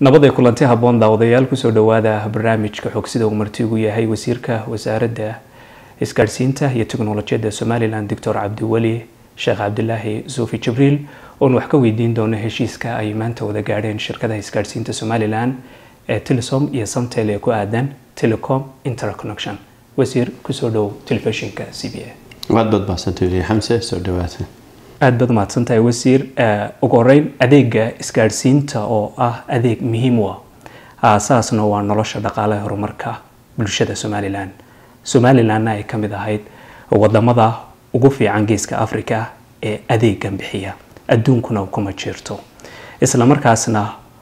nabad ee kulanti habboon daawadayaal kusoo dhawaada barnaamijka xogsida uu marti ugu yahay wasiirka wasaaradda isgaadhsiinta iyo teknolojiyadda somalilan doctor cabdiweli sheekh cabdilaahi suufi jibriil oon wax ka weydiin doono heshiiska ay maanta wada gaadheen shirkadaha isgaadhsiinta somalilan ee telesom iyo samtel ee ku aadan telecom interconnection wasiir kusoo dhow telefishinka c b a aad baad mahadsantahay xamse soo dhawaata aada baad mahadsantahay wasiir ugu horeyn adeega isgaadhsiinta oo ah adeeg muhiim u ah aasaasna waa nolosha dhaqaalaha horumarka bulshada somalilan somalilanna ay ka mid ahayd wadamada ugu fiican geeska africa ee adeegan bixiya adduunkuna kuma jirto isla markaasna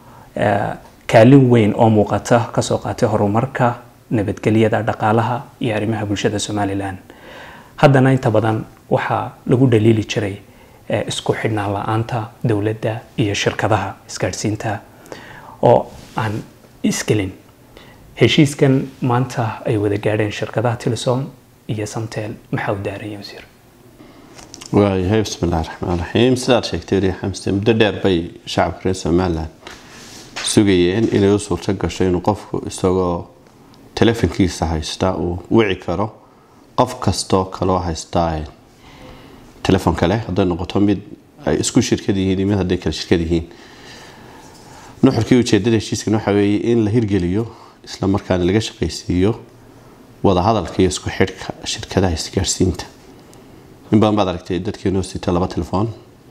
kaalin weyn oo muuqata kasoo qaatay horumarka nabadgelyada dhaqaalaha iyo arrimaha bulshada somalilan haddana inta badan waxaa lagu dhaliili jiray isku xidhnaan la-aanta dowladda iyo shirkadaha isgaadhsiinta oo aan isgelin heshiiskan maanta ay wada gaadheen shirkadaha telesom iyo samtel maxaa u daaraya wasiir waayahay bismillahi raxmaan raxiim sidaad sheegtay weli xamse muddo dheer bay shacabka reer somalilan sugayeen inay u suurto gasho inuu qofku isagoo telefonkiisa haysta uu wici karo qof kastoo kaloo haystaa telefon kale hadday noqoto mid ay isku shirkad yihiin iyo mid hadday kale shirkad yihiin nuxurkii ujeedada heshiiskan waxaa weeye in la hirgeliyo isla markaana laga shaqaysiiyo wadahadalka iyo isku xidhka shirkadaha isgaadhsiinta in badan baad aragtay dadkeenoo sita laba telefoon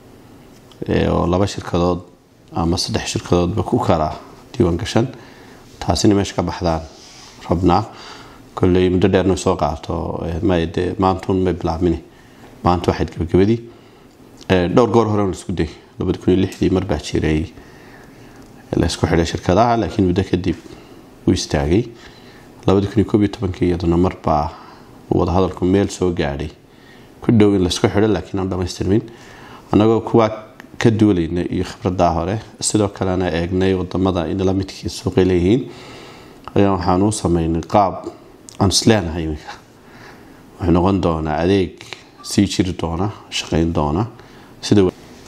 oo laba shirkadood ama saddex shirkadoodba ku kala diiwaan gashan taasina meesha ka baxdaan rabnaa kolley muddo dheerna soo qaato mde maantun may bilaabmini maanta waxayd gabagabadii dhowr goor hore laisku day labadi kun iyo lixdii marbaa jiray laysku xidhay shirkadaha laakiin muddo kadib uu istaagay labadi kun iyo koob iyo tobankii iyaduna marbaa wadahadalku meel soo gaadhay ku dhow in laysku xidho laakiin aan dhamaystirmin annagoo kuwaa ka duulayna iyo khibradaa hore sidoo kalena eegnay wadamada inala midkii suuqay leeyihiin ayaa waxaan u sameynay qaab aan isleenahay iminka wuxuu noqon doonaa adeeg sii jiri doona shaqeyn doona sida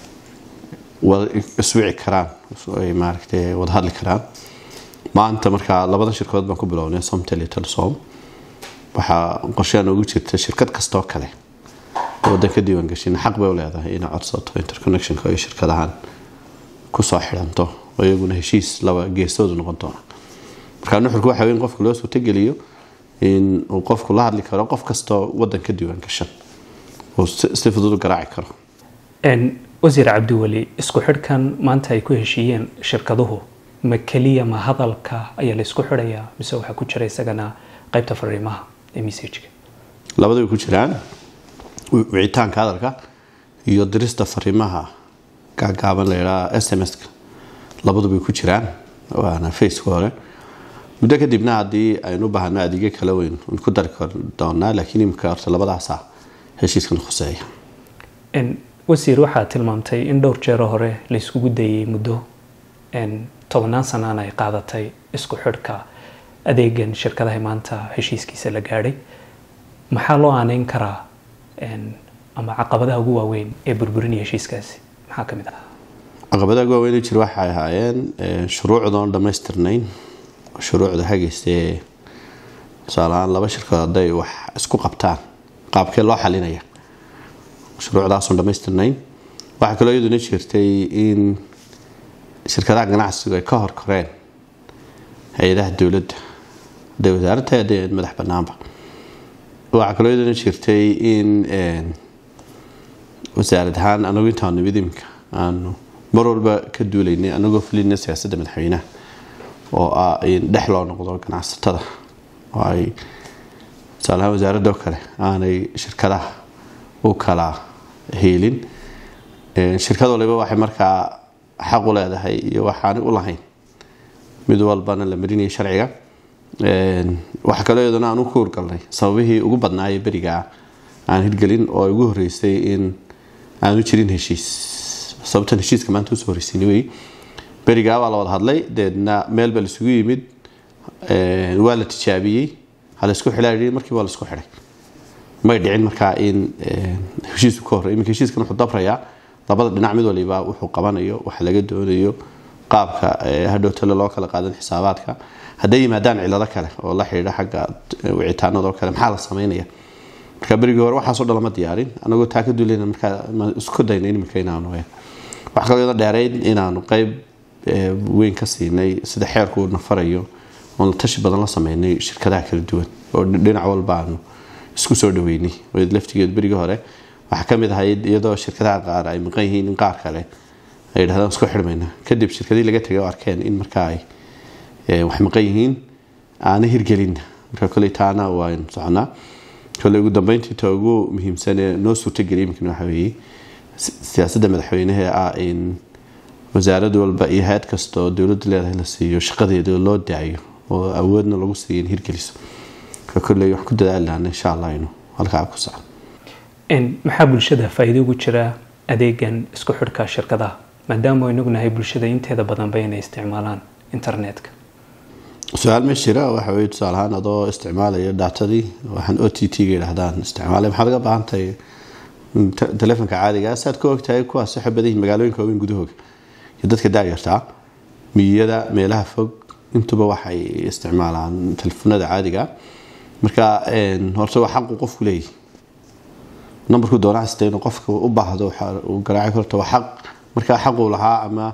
iswici karaan ay maaragtay wada hadli karaan maanta markaa labada shirkadood baan ku bilownay somtel iyo telesom waxaa qorshean ugu jirta shirkad kastoo kale wadan ka diiwaan gashin xaq bay u leedahay inay codsato interconnectionka iyo shirkadahan kusoo xidhanto oo iyaguna heshiis laba geesoodu noqon doona markaa nuxurku waxa weyn qofka loo suurtogeliyo in uu qofku la hadli karo qof kastoo wadan ka diiwaan gashan uu si fudud u garaaci karo wasiir cabdiweli isku xidhkan maanta ay ku heshiiyeen shirkaduhu ma keliya ma hadalka ayaa la isku xidhayaa mise waxaa ku jira isagana qaybta fariimaha ee messajka labada way ku jiraan wicitaanka hadalka iyo dirista fariimaha gaagaaban la yidhaha s m s-ka labadu bay ku jiraan waana faceka hore muddo kadibna haddii aynu u baahno adeegyo kala weyn ku dari doonaa laakiin imika horta labadaasa heshiiskan khuseeya wasiir waxaa tilmaamtay in dhowr jeero hore la iskugu dayay muddo tobannaan sanaan ay qaadatay isku xidhka adeegan shirkadaha maanta heshiiskiisa la gaadhay maxaa loo aaneyn karaa ama caqabadaha ugu waaweyn ee burburinaya heshiiskaasi maxaa ka mid ah caqabadaha ugu waaweyn jir waxay ahaayeen shuruucdoon dhammaystirnayn shuruucda hagaystee tusaalahaan laba shirkadood hadday wax isku qabtaan qaabkee loo xalinaya shuruucdaasoon dhammaystirnayn waxaa kaloo iyaduna jirtay in shirkadaha ganacsigu ay ka horkoreen hay-adaha dowladda hadday wasaaradta hadday madax banaanba waxaa kaloo iyaduna jirtay in wasaarad ahaan anagu intaanu nimid iminka aanu mar walba ka duulaynay anagoo fulina siyaasadda madaxweynaha oo ah in dhex loo noqdo ganacsatada oo ay tusaalahaan wasaaradda oo kale aanay shirkadaha u kala heelin shirkad waliba waxay markaa xaq u leedahay iyo waxaanay u lahayn mid walbana la marinayay sharciga waxaa kaloo iyaduna aan u ku hurgalnay sababihii ugu badnaayee berigaa aan hirgelin oo ay ugu horeysay in aanu jirin heshiis sababtan heshiiska maanta usoo horeysiini wey berigaa waa la wada hadlay deedna meel baa laisugu yimid waa la tijaabiyey ha laysku xidhaa markii waa laisku xidhay may dhicin markaa in heshiisku ka horey iminka heshiiskan wuxuu dabrayaa labada dhinac mid waliba wuxuu qabanayo waxa laga doonayo qaabka hadhow tale loo kala qaadan xisaabaadka hadday yimaadaan cilado kale oo la xidhiidha xagga wicitaanada oo kale maxaa la sameynaya marka berigii hore waxaasoo dhan lama diyaarin anagoo taa ka duuleyna markaa isku dayna imika inaanu wax kaloo iyada dheerayd inaanu qeyb weyn ka siinay sida xeerku na farayo oon tashi badan la sameynay shirkadaha kala duwan oo dhinac walba aanu isku soo dhaweynay laftigeed berigii hore waxaa kamid ahayd iyadoo shirkadaha qaar ay maqan yihiin in qaar kale ay yidhahdaan isku xidhmayna kadib shirkadii laga tegay oo arkeen in markaa ay wax maqan yihiin aana hirgelin marka koley taana waan soconaa kole ugu dambeyntii ta ugu muhiimsan ee noo suurtageliyay imikana waxa weeye siyaasadda madaxweynaha ah in wasaarad walba iyo hay-ad kasta oo dowladda leedahay la siiyo shaqadeeda loo daayo oo awoodna lagu siiyo in hirgeliso marka kolley wax ku dadaali lahna insha allah inuu halkaa ku socdo maxaa bulshada faa-iido ugu jira adeegan isku xidhka shirkadaha maadaama inagu nahay bulshada inteeda badanba inay isticmaalaan internetka su-aal ma jira waxa weye tusaale ahaan adoo isticmaalaya daatadii waxaan o t t ga yidhahdaan isticmaalay maxaad uga baahan tahay telefonka caadiga saad ka ogtahay kuwaas waxay badan yihin magaalooyinka waaweyn gudahooga iyo dadka daayartaa miyada meelaha fog intuba waxay isticmaalaan telefonada caadiga marka horta waa xaqu qofku leeyahy numberku doonaa sita inuu qofka u baahdo uu garaaci karto waa xaq markaa xaquu lahaa ama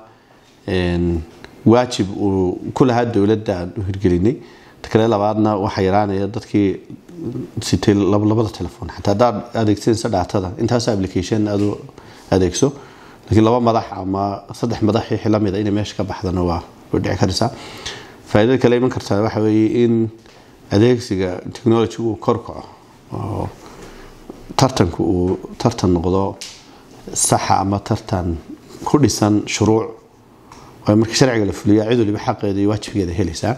waajib uu ku lahaa dowladda aan u hirgelinay kale labaadna waxaa yaraanaya dadkii sitay labada telefoon xataa haddaad adeegsanaysa dhaatada intaas application aad u adeegso laakiin laba madax ama saddex madax wixii lamida inay meesha ka baxdana waa way dhici karaysaa faa'iidada kale iman kartaa waxa weeye in adeegsiga technology uu kor kaco oo tartanku uu tartan noqdo saxa ama tartan ku dhisan shuruuc oo marka sharciga la fuliya cid waliba xaqeeda iyo waajibkeeda helaysaa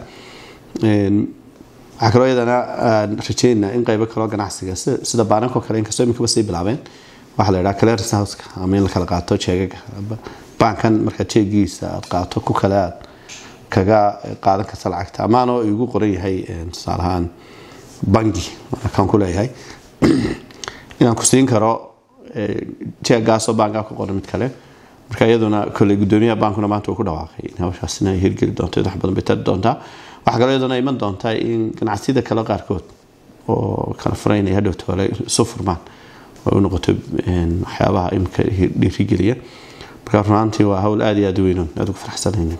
waxaa kaloo iyadana rajeynaa in qaybo kaloo ganacsiga sida baanankoo kale inkastoo iminkaba sii bilaabeen waxaa la yidhaha clearance houseka ama in la kala qaato jeegaga baankan markaa jeegiisa aad qaato ku kale aad kaga qaadan karta lacagta amaanoo igu qoran yahay tusaale ahaan bangi kan ku leeyahay inaan ku siin karo jeegaasoo baankaa ku qoran mid kale marka iyaduna koley gudoomiyaha baankuna maanta uu ku dhawaaqay in hawshaasina ay hirgeli doonto wax badan bay tari doontaa waxaa kaloo iyaduna iman doontaa in ganacsiyada kale qaarkood oo kala furaynaya hadhowta hore isu furmaan oo u noqoto waxyaabaha imika dhiirigeliya marka runaantii waa hawl aada iyo aada u weynoon aada ugu faraxsanayn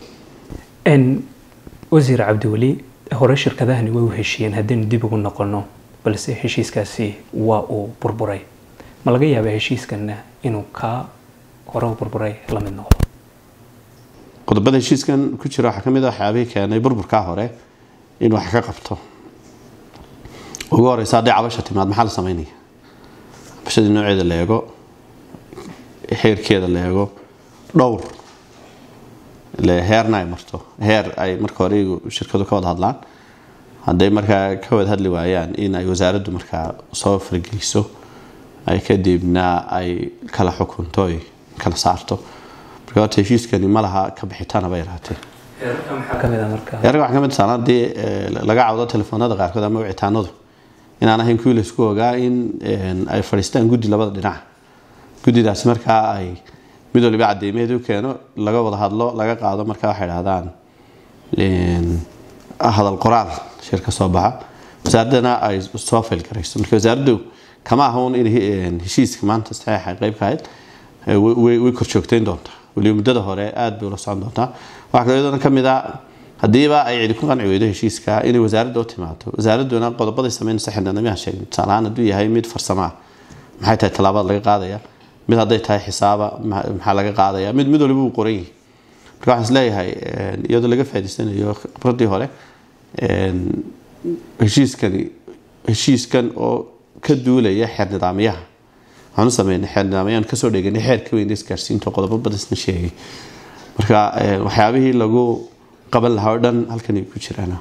wasiir cabdiweli hore shirkadahani way u heshiiyeen haddaynu dib ugu noqono balse heshiiskaasi waa uu burburay ma laga yaaba heshiiskanna inuu kaa hore u burburay la mid noqdo qodobada heshiiskan ku jira waxaa kamid a waxyaabihii keenay burburkaa hore in wax ka qabto ugu horeysa hadday cabasha timaad maxaa la sameynaya cabashadii nooceeda la eego xeerkeeda la eego dhowr heerna ay marto heer ay marka hore shirkadu ka wada hadlaan hadday markaa ka wada hadli waayaan in ay wasaaraddu markaa soo fargeliso ay kadibna ay kala xukunto ay kala saarto marka horta heshiiskani ma laha ka bixitaana bay yaraatee heerka waxaa kamid tahan haddii laga cawdo telefoonada qaarkood ama wicitaanadu inaan ahayn kuwii laysku ogaa in ay fadhiistaan guddi labada dhinaca guddidaasi markaa ay mid waliba cadeymeed u keeno laga wada hadlo laga qaado markaa waxay dhahdaan hadal qoraal shir ka soo baxa wasaaradana ay soo faylgarayso marka wasaaraddu kama ahaun in heshiiska maanta saxeixa qayb ka ahayd way korjoogteyn doontaa waliba muddada hore aada bay ula socon doontaa waxaa kaloo iyadana kamid a haddiiba ay cidi ku qanci weydo heshiiska inay wasaaradda u timaado wasaaradduna qodobaday sameynaysa xildhibaanamiyaha sheegay tusaale ahaan hadduu yahay mid farsamo ah maxay tahay tallaabada laga qaadaya mid hadday tahay xisaaba maxaa laga qaadaya mid mid waliba uu qoran yahay marka waxaan isleeyahay iyadoo laga faa'idaysanayo khibradii hore heshiiskani heshiiskan oo ka duulaya xeer nidaamyaha waxaan u sameynay xeer nidaamyaan kasoo dheganay xeer ka weyn isgaarsiinta qodobo badisna sheegay marka waxyaabihii lagu qaban lahaa oo dhan halkan ay ku jiraan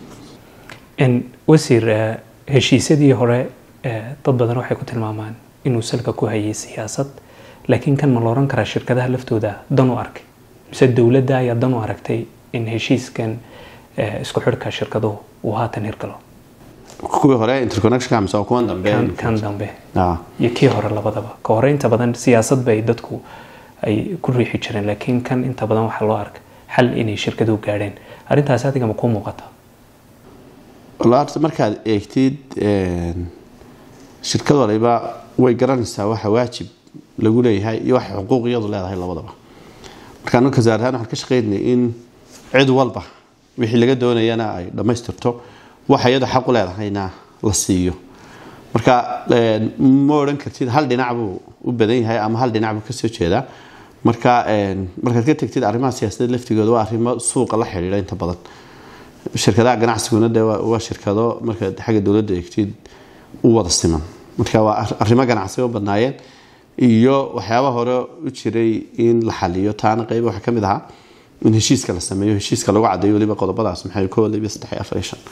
wasiir heshiisyadii hore dad badan waxay ku tilmaamaan inuu salka ku hayay siyaasad laakiin kan ma la oran karaa shirkadaha laftooda dan u arkay mise dowladda ayaa dan u aragtay in heshiiskan isku xidhka shirkaduhu uu haatan hirgalo kuwii hore interconnection mise kuwan dambe kan dambe iyo kii hore labadaba ka hore inta badan siyaasad bay dadku ay ku riixi jireen laakiin kan inta badan waxaa loo arkay xal inay shirkaduhu gaadheen arrintaas adiga ma kuu muuqata walla horta markaad eegtid shirkad waliba way garanaysaa waxa waajib lagu leeyahay iyo waxa xuquuq iyadu leedahay labadaba marka anu kasaar ahaan waxaan ka shaqeynay in cid walba wixii laga doonayana ay dhammaystirto waxa iyadu xaq u leedahayna la siiyo marka ma odhan kartid hal dhinac buu u badan yahay ama hal dhinac buu kasoo jeedaa marka markaad ka tegtid arrimaha siyaasadeed laftigooda waa arrimo suuqa la xidhiidha inta badan shirkadaha ganacsiguna de waa shirkado markaad xagga dowladda eegtid u wada siman marka waa arrimo ganacsi u badnaayeen iyo waxyaaba hore u jiray in la xaliyo taana qeyb waxaa kamid ahaa in heshiiska la sameeyo heshiiska lagu cadeeyo waliba qodobadaas maxay ko waliba saddex iyo afar iyo shan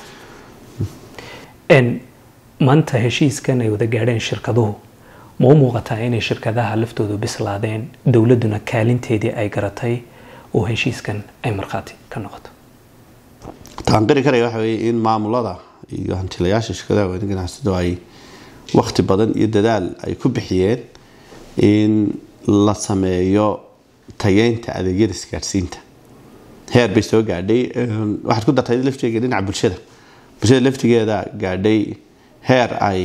maanta heshiiskan ay wada gaadheen shirkaduhu ma u muuqataa inay shirkadaha laftoodu bislaadeen dowladduna kaalinteedii ay garatay oo heshiiskan ay markhaati ka noqoto taanqiri karaya waxa weeye in maamulada iyo hantilayaasha shirkadaha weyne ganacsado ay wakti badan iyo dadaal ay ku bixiyeen in la sameeyo tayeynta adeegyada isgaadhsiinta heer bay soo gaadhay waxaad ku dartay laftigeega dhinaca bulshada bulshada laftigeeda gaadhay heer ay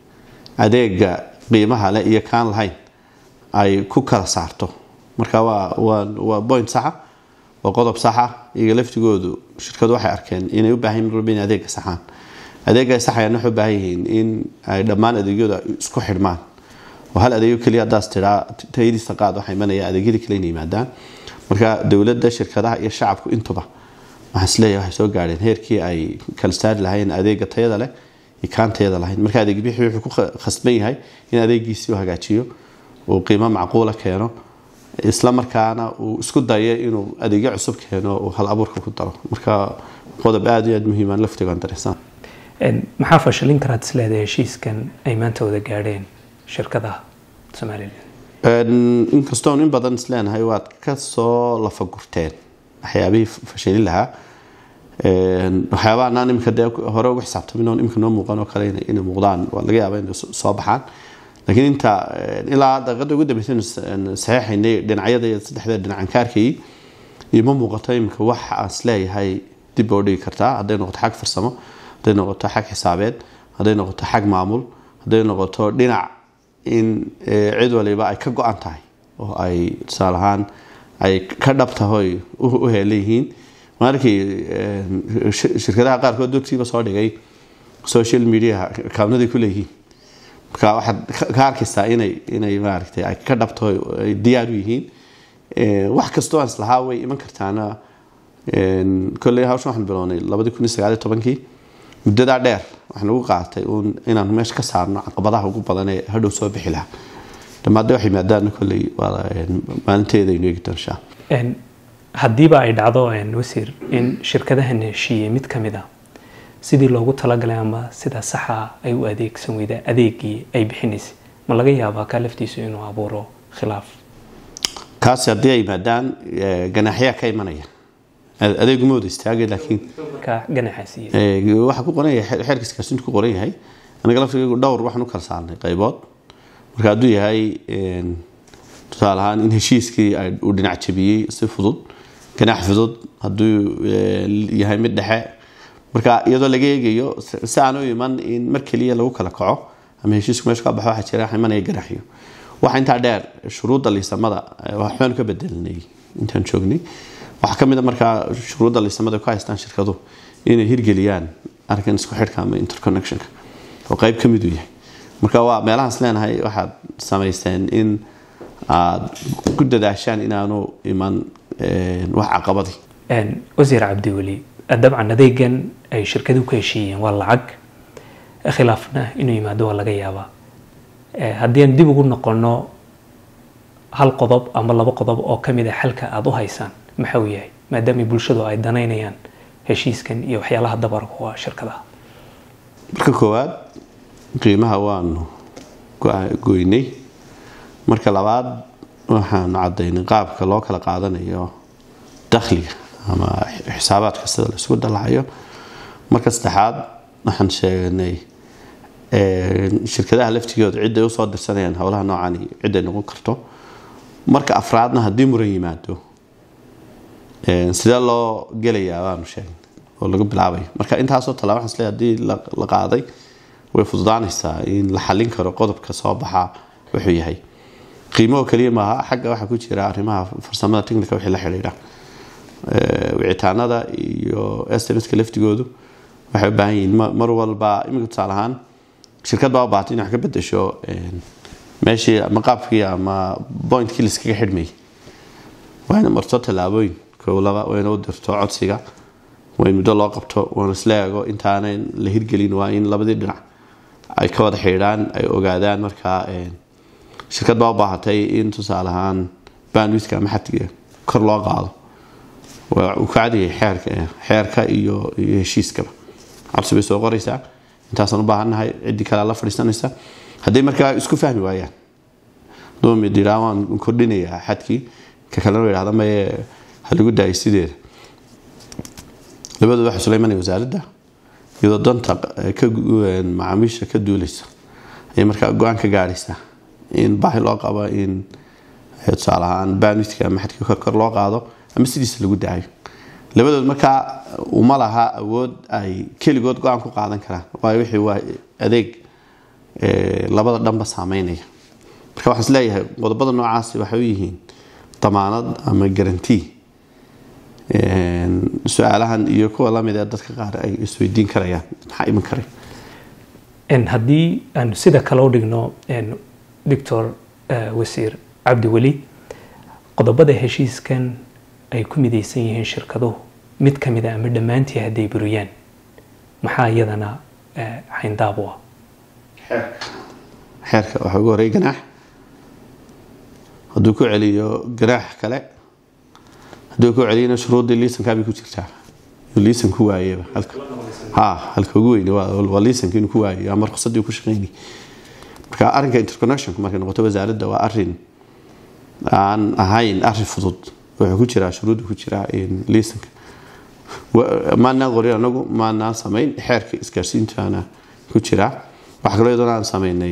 adeega qiimaha leh iyo kaan lahayn ay ku kala saarto marka waa point saxa waa qodob saxa iyaga laftigoodu shirkadu waxay arkeen inay u baahan marwalba in adeega saxaan adeega saxayaan waxay u baahan yihiin in ay dhammaan adeegyadu isku xidhmaan oo hal adeegyo keliya haddaas tiraa tayadiisa qaad waxaa imanaya adeegyada kale inay yimaadaan marka dowladda shirkadaha iyo shacabku intuba waxaan isleeyahay waxay soo gaadheen heerkii ay kala saari lahayn adeega tayada leh iyo kaan tayada lahayn marka adeeg bixi wuxuu ku khasban yahay in adeegiisii u hagaajiyo uu qiimo macquula keeno isla markaana uu isku dayo inuu adeegyo cusub keeno uu hal abuurka ku daro marka qodob aada iyo aada muhiimaan laftigaan dareysaan maxaa fashilin karaad isleedahay heshiiskan ay maanta wada gaadheen shirkadaha somalilan inkastoon in badan isleenahay waad kasoo lafagurteen waxyaabihii fashilin lahaa waxyaabaha anaan imika dee hore ugu xisaabtamin oon imika noo muuqan oo kale inay muuqdaan waa laga yaaba inay soo baxaan laakiin inta ilaa daqiiqada ugu dambeysay saxeexaynay dhinacyada iyo saddexda dhinacan ka arkayay iyo ma muuqato imika wax aan isleeyahay dib oo dhigi kartaa hadday noqoto xag farsamo hadday noqoto xag xisaabeed hadday noqoto xag maamul hadday noqoto dhinac in cid waliba ay ka go-an tahay oo ay tusaale ahaan ay ka dhab tahoy u heelayihiin markii shirkadaha qaarkood dugsiiba soo dhigay social media kaabnaday ku leeyihiin marka waxaad ka arkaysaa inay inay maaragtay ay ka dhabto ay diyaar u yihiin wax kastoo aan islahaa way iman kartaana kolley hawshan waxaan bilownay labadii kun iyo sagaal iyo tobankii muddadaa dheer waxaan ugu qaatay uun inaan meesha ka saarno caqabadaha ugu badan ee hadhow soo bixi lahaa dhammaadde waxay maadaana kolley maalinteeda aynu eegi doonshaa haddiiba ay dhacdo wasiir in shirkadahan heshiiyey mid ka mid a sidii loogu talagalay ama sida saxa ay u adeegsan weyda adeegii ay bixinaysay ma laga yaabaa kaa laftiisu inuu abuuro khilaaf kaasi haddii ay yimaadaan ganaaxyaa ka imanaya adeegu ma wada istaagay laakiin ka ganaxaasiiye waxaa ku qoran yahay xeerka iskaasintu ku qoran yahay anaga laftigaygu dhowr waxaan u kala saarnay qaybood marka hadduu yahay tusaale ahaan in heshiiskii uu dhinac jabiyey si fudud ganaax fudud hadduu yahay mid dhexe marka iyadoo laga eegayo si aan u iman in mar keliya lagu kala kaco ama heshiisku meesha ka baxo waxaa jira waxa imanaya ganaaxyo waxa intaa dheer shuruudda liisamada waxbaanu ka bedelinay intaan joognay waxaa kamid a markaa shuruudda liisamada ku haystaan shirkadu inay hirgeliyaan arkan isku xidhka ama interconnectionka oo qayb ka mid u yahay marka waa meelahaas leenahay waxaad samaysteen in aada ku dadaashaan inaanu iman wax caqabadii wasiir cabdiweli dabcan adeegan ay shirkaduhu ka heshiiyeen waa lacag khilaafna inuu yimaado waa laga yaabaa haddii aan dib ugu noqono hal qodob ama laba qodob oo kamid a xalka aada u haysaan maxa uu yahay maadaama bulshadu ay danaynayaan heshiiskan iyo waxyaalaha dabarka u ah shirkadaha marka koowaad qiimaha waanu goynay marka labaad waxaanu cadaynay qaabka loo kala qaadanayo dakhliga ama xisaabaadka sida la isugu dalacayo marka saddexaad waxaan sheegnay shirkadaha laftigooda ciday usoo dirsanayaan howlaha noocan ciday noqon karto marka afraadna haddii muran yimaado sidee loo gelayaa baanu sheegnay oo lagu bilaabay marka intaasoo tallaaba waxaan isleeyahay haddii la qaaday way fududaanaysaa in la xallin karo qodobka soo baxa wuxuu yahay qiimo oo keliya maaha xagga waxaa ku jira arrimaha farsamada technica wixii la xidhiidha wicitaanada iyo sms-ka laftigoodu waxay u baahan yihiin mar walba iminka tusaale ahaan shirkad baa u baahatay in wax ka bedesho meeshii ama qaabkii ama pointkii liskaga xidhmayay waa ina marto tallaabooyin kow laba waa ina u dirto codsiga waa in muddo loo qabto waana isla eego intaanay la hirgelin waa in labadii dhinac ay ka wada xidhiidhaan ay ogaadaan markaa shirkad baa u baahatay in tusaale ahaan bandwidka ama xadkiga kor loo qaado waa uu ka cadiyay xeerka xeerka iyo iyo heshiiskaba cabsi bay soo qoraysaa intaasaan u baahannahay ciddii kalea la fadhiisanaysa hadday markaa isku fahmi waayaan doomid yidhaa waan kordhinayaa xadkii ka kalena yidhahda maye ha lagu daayay sideeda labadooda waxay sula imanaya wasaaradda iyadoo danta ka macaamiisha ka duuleysa ayay markaa go-aan ka gaadhaysaa in baahi loo qabo in tusaale ahaan bandwidka ama xadkii kor loo qaado ama sidiisa lagu daayo labadood markaa uma laha awood ay keligood go-aan ku qaadan karaan waayo wixii waa adeeg labada dhanba saameynaya marka waxaan isleeyahay qodobada noocaasi waxay u yihiin damaanad ama garanti su-aalahan iyo kuwa lamid ee dadka qaar ay isweydiin karayaan maxaa iman karay haddii aanu sida kale u dhigno doctor wasiir cabdi weli qodobada heshiiskan ay ku midaysan yihiin shirkaduhu mid ka mida ama dhammaantii hadday buriyaan maxaa iyadana xayndaab u ah xeerka waxaa ugu horey ganaax hadduu ku celiyo ganaax kale hadduu ku celiyana shuruuddii liisankaabay ku jirtaa liisan ku waayeba ha halka ugu weyne waa liisanka inuu ku waayo ama ruqsadii ku shaqeynay marka arrinka interconnectionku markay noqoto wasaaradda waa arrin aan ahayn arrin fudud wuxuu ku jiraa shuruudda ku jiraa liisanka maanaan qorin anagu maanaan samayn xeerka isgaarsiintaana ku jiraa waxaa kaloo iyadoo aan samaynay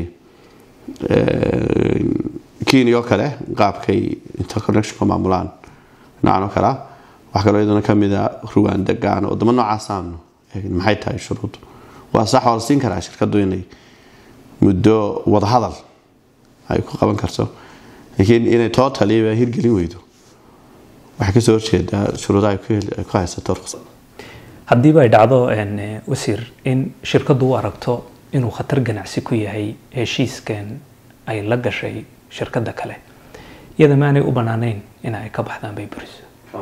kenya oo kale qaabkay interconnectionka maamulaan noocan oo kalea waxaa kaloo iyadana kamida ruwanda gaana wadamo noocaasaanu maxay tahay shuruud waa sax waa la siin karaa shirkadu inay muddo wadahadal ay ku qaban karto laakiin inay totaliba hirgelin weydo waxay kasoo horjeedaa shuruudaha ay ku haysato ruqsad haddiiba ay dhacdo wasiir in shirkadu u aragto inuu khatar ganacsi ku yahay heshiiskan ay la gashay shirkada kale iyada maanay u banaanayn in ay ka baxdaan bay buriso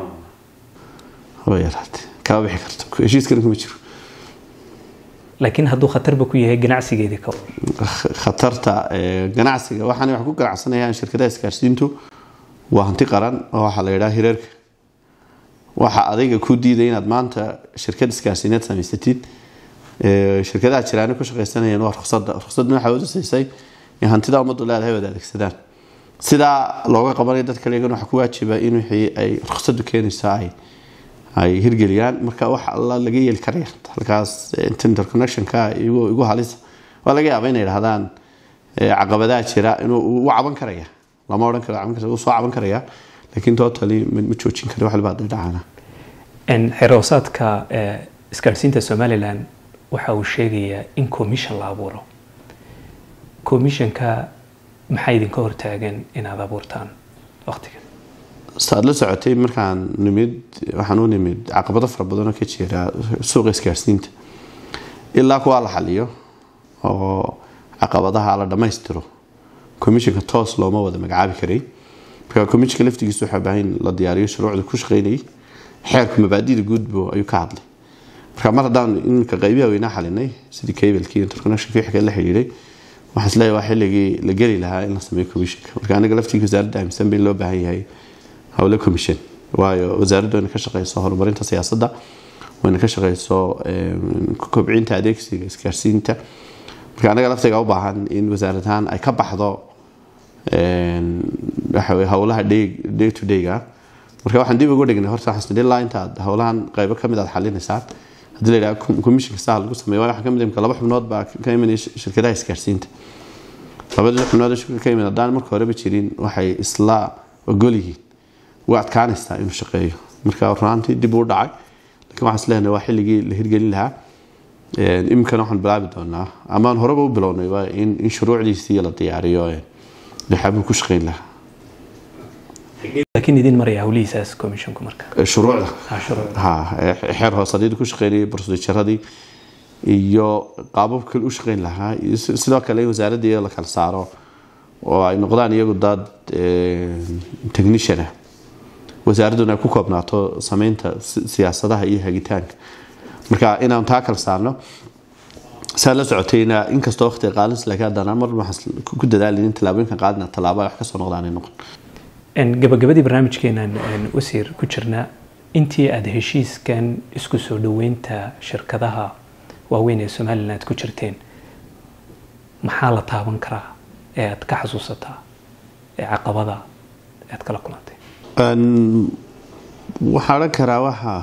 haba yaraate kama bixi karto heshiiskana kuma jiro laakiin hadduu khatarba ku yahay ganacsigeedii ka khatarta ganacsiga waxaanay wax ku ganacsanayaan shirkadaha isgaarsiintu waa hanti qaran oo waxaa la yidhaha hireerka waxa adayga ku diiday inaad maanta shirkad isgaarsiineed samaysatid shirkadaha jiraana ku shaqaysanayeen waa ruqsadda ruqsadna waxaa udasaysay in hantida ummaddu leedahay wada adeegsadaan sidaa looga qabanayo dadka leegan waxaa ku waajiba in wixii ay ruqsaddu keenayso ay ay hirgeliyaan marka wax alla laga yeeli karaya halkaas interconnectionka igu halisa waa laga yaaba inay dhahdaan caqabadaha jira inuu u caban karaya lama odhan karo caban karo soo caban karaya laakiin totally ma joojin kara wax libaa dhacana xeroosaadka isgaadhsiinta somaliland waxa uu sheegayaa in commission la abuuro commissionka maxaa idinka hortaagan inaad abuurtaan waqtigan saad la socotay markaan nimid waxaan u nimid caqabado fara badanoo ka jira suuqa isgaarsiinta ilaa kuwaa la xaliyo oo caqabadaha la dhammaystiro commissionka toos looma wada magacaabi karay marka commissionka laftigiisa waxaa baahan la diyaariyo shuruucda ku shaqeynayay xeerku mabaadida guudbo ayuu ka hadlay marka mar haddaan iminka qaybiha weynaa xalinay sidii cablekii interconnectionka wixii kale la xidhiidhay waxaan isleeyahay waa xilligii la geli lahaa in la sameeyo commissionka marka aniga laftiga wasaaradda aaminsan ba in loo baahan yahay howle commission waayo wasaaraddu wayna ka shaqeyso horumarinta siyaasadda wayna ka shaqeyso kobcinta adeegsiga isgaarsiinta marka anaga laftiga u baahan in wasaarad ahaan ay ka baxdo waxa weye howlaha day to dayga marka waxaan dib ugu dhignay horta xasan ilaa intaad howlahan qaybo kamid aad xalinaysaan haddii la yidhaha commissionka saa lagu sameeyo waayo waxaa kamid imka laba xubnood baa ka imanaya shirkadaha isgaarsiinta labadii xubnood shirka ka imid haddaan marka horeba jirin waxay isla ogol yihiin way adkaanaysaa inuu shaqeeyo marka runaantii dib uu dhacay laakiin waxaan isleenahay waa xilligii la hirgelin lahaa iminkana waxaan bilaabi doonaa amaan horeba u bilownay waa in in shuruucdiisii la diyaariyo waxaabuu ku shaqeyn lahaa laakiin idin maraya hawlihiisaas commissionku marka shuruucda Ah, shuruucda. ha xeer hoosadyadii ku shaqeynayay proceduradii iyo qaabab kale u shaqeyn lahaa iyo si- sidoo kale in wasaaradii la kala saaro oo ay noqdaan iyagu dad technician ah wasaaradduna ay ku koobnaato sameynta si- siyaasadaha iyo hagitaanka marka inaan taa kala saarno saa la socotayna inkastoo waqtiga qaalinsi laakiin haddana mar waxaan ku dadaalin in tallaabooyinkan qaadina tallaabo ay wax kasoo noqdaan ay noqon En, gabagabadii barnaamijkeenan en, wasiir ku jirna intii aada heshiiskan isku soo dhoweynta shirkadaha waaweyn ee somalilan aad ku jirteen maxaa la taaban karaa ee aad ka xasuusataa ee caqabada aad kala kulantay Een, waxaan odhan karaa waxa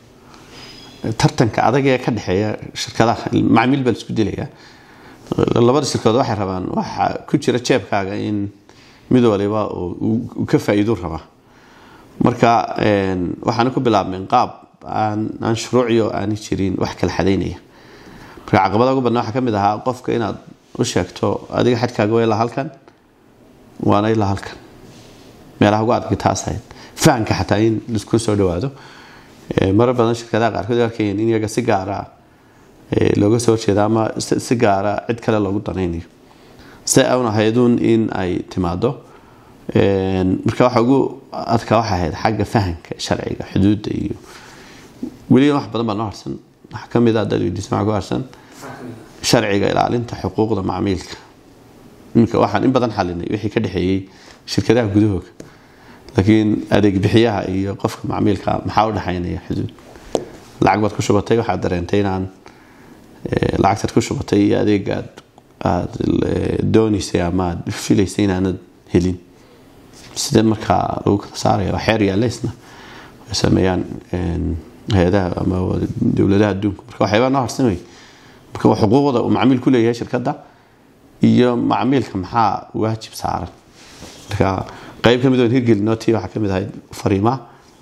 tartanka adag ee ka dhexeeya shirkadaha macmiil baa la isku dilaya labada shirkadood waxay rabaan waxa ku jira jeebkaaga in mid waliba uu- uu uu ka faa'iido rabaa marka een, waxaana ku bilaabmeen qaab aan aan shuruuciyo aani jirin wax kala xadaynaya marka caqabada ugu badnaa waxaa ka mid ahaa qofka inaad u sheegto adiga xadkaaga waa ilaa halkan waana ilaa halkan meelaha ugu adag taas ahayd fahamka xataa in laisku soo dhawaado Ee, marar badan shirkadaha qaarkood ay arkayeen in iyaga si gaara ee, looga soo horjeeda ama si si gaara cid kale loogu danaynayo si ay un ahaydun in ay timaado Een, marka waxa ugu adkaa waxay ahayd xagga fahamka sharciga xuduudda iyo weliba wax badan baa noo harsan waxaa ka mid ah dad weydiisa waxaa ku harsan sharciga ilaalinta xuquuqda macmiilka iminka waxaan in badan xalinay wixii ka dhexeeyey shirkadaha gudahooga laakiin adeeg bixiyaha iyo qofka macmiilka maxaa u dhexaynaya xuduud lacag baad ku shubatay waxaad dareentay inaan eh, lacagtaad ku shubatay iyo adeegaad aad eh, doonaysay ama aad filaysay inaanad helin sidee markaa lagu kala saaraya waa xeer yaaleysna ay sameeyaan een, hay-adaha ama dowladaha adduunka marka waxyaabaa noo harsan wey marka waa xuquuqda uu macmiil ku leeyahay shirkadda iyo macmiilka maxaa waajib saaran marka qayb ka mid oo hirgelinoo tii waxaa ka mid ahayd fariimaha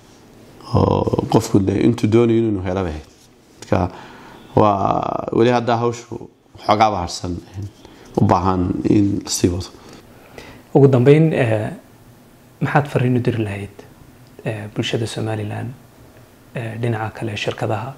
oo qofku de intuu doonayo inuu helaba ahayd marka waa weli haddaa hawshu xoogaaba harsan u baahan in lasii wado ugu dambeyn eh, maxaad fariin u diri lahayd eh, bulshada somalilan eh, dhinaca kale shirkadaha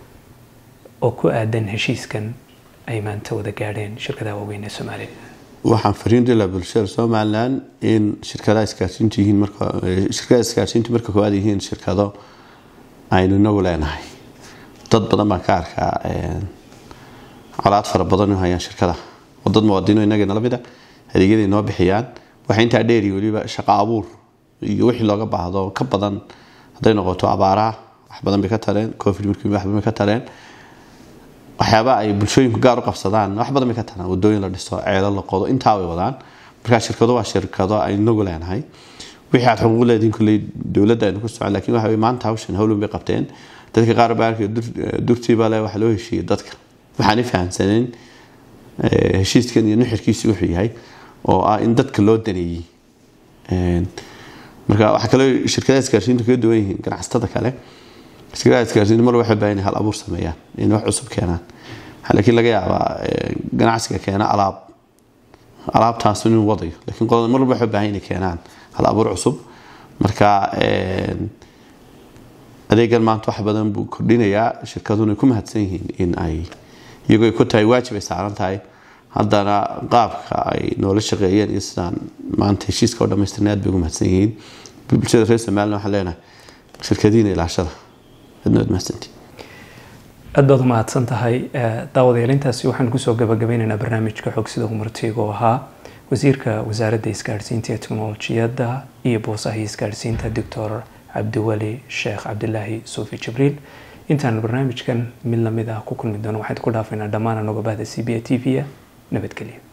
oo ku aadan heshiiskan ay maanta wada gaadheen shirkadaha waaweyn ee somalilan waxaan fariin dila bulshada somalilan in shirkadaha isgaarsiintu yihiin marka eh, shirkadaha isgaarsiintu marka koowaad yihiin shirkado aynu inagu leenahay dad badan baan ka arkaa eh, colaad fara badan u hayaan shirkadaha oo dad muwaadiniin oo inaga nala mida adeegyaday noo bixiyaan waxay intaa dheeri weliba shaqo abuur iyo wixii looga baahdo ka badan hadday noqoto abaaraha wax badan bay ka tareen covid markii wax badan bay ka tareen waxyaaba ay bulshooyinku gaar u qabsadaan wax badan bay ka taraan wadooyin la dhiso ceelo la qodo intaa way wadaan markaa shirkado waa shirkado aynu nagu leenahay wixii aad xuquuq leediin kulley dowladda aynu ku socon laakiin waxa weye maanta hawshan howlun bay qabteen dadka qaar baa arkay durtiiba le waxa loo heshiiyey dadka waxaan i fahamsanayn eh, heshiiskan iyo nuxirkiisu wuxuu yahay oo ah in dadka loo daneeyey Een, marka waxaa kaloo shirkadaha isgaarsiintu kaga duwan yihiin ganacsatada kale shirkadaha isgaarsiintu mar waxay baahan hal abuur sameeyaan in wax cusub keenaan waxaa laakiin laga yaabaa eh, ganacsiga keena alaab alaabtaas inuu wadayo laakiin qolada mar walba waxay baahan inay keenaan hal abuur cusub marka een, adeegan maanta wax badan buu kordhinayaa shirkaduna ku mahadsan yihiin in ay iyagoo ay ku tahay waajib ay saaran tahay haddana qaabka ay noola shaqeeyeen iyo sidaan maanta heshiiska oo dhamaystirnay aad bay ugu mahadsan yihiin bulshada reer somaliland waxaan leenahay shirkadiina ilaashada adna waad mahadsantihin aad baad u mahadsan tahay Eh, daawadayaal intaasi waxaan kusoo gabagabeynaynaa barnaamijka xog sida umartiga oo ahaa wasiirka wasaaradda isgaadhsiinta iyo teknolojiyadda iyo boosaha isgaadhsiinta doctor cabdiweli sheekh cabdilaahi suufi jibriil intaan barnaamijkan mid lamid ah ku kulmi doono waxaan ku dhaafaynaa dhammaan anagoo bahda c b a t v-a nabadgelyo